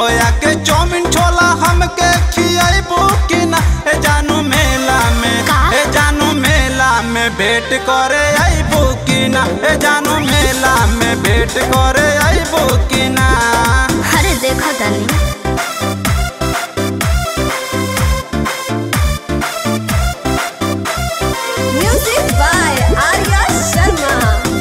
होया के चौमिन छोला हमके खियाइबू कि ना ए जानू मेला में का? ए जानू मेला में भेंट करे आइबू कि ना ए जानू मेला में भेंट करे आइबू कि ना अरे देखो तनी म्यूजिक बाय आर्या शर्मा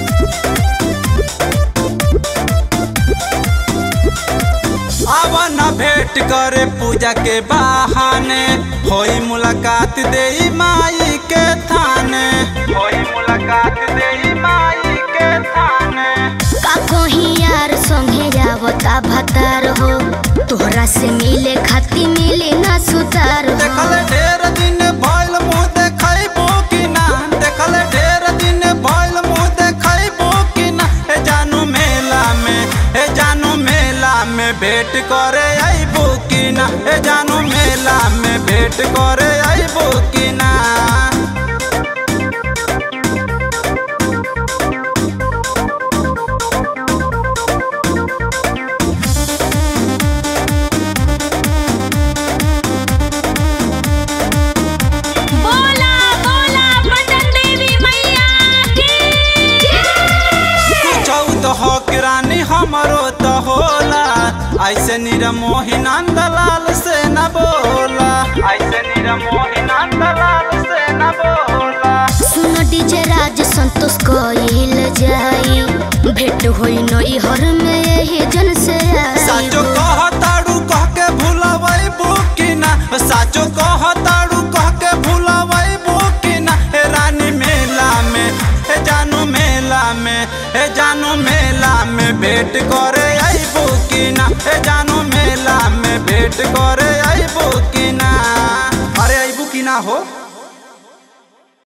आवन भेंट करे पूजा के बहाने होई मुलाकात देई माई के थाने होई मुलाकात देई माई के थाने का कहीं यार संगे जावता भतार हो तोहरा से मिले खाती मिले ना सुतार हो देखल ढेर दिन भइल मुँह देखैबो कि ना देखल ढेर दिन भइल मुँह देखैबो कि ना ए जानू मेला में ए जानू मेला में भेंट करे आइबो कि ना ए जानू मेला में भेंट करे आइबो कि ना बोला बोला पटन देवी मैया की कुछौ तो हो किरानी हमरो तो होला ऐसे निरमोही नंदलाल से न बोला ऐसे निरमोही नंदलाल से न बोला सुन डीजे राज संतोष कइल जाई भेंट होई नई हर में यही जन से आई साचो कहताड़ू कह के भुलावई बुकिना साचो कहताड़ू कह के भुलावई बुकिना हे रानी मेला में हे जानू मेला में हे जानू मेला में भेंट करे आई बुकिना हे जानू मेला में भेंट करे आई बुकिना अरे आई बुकिना हो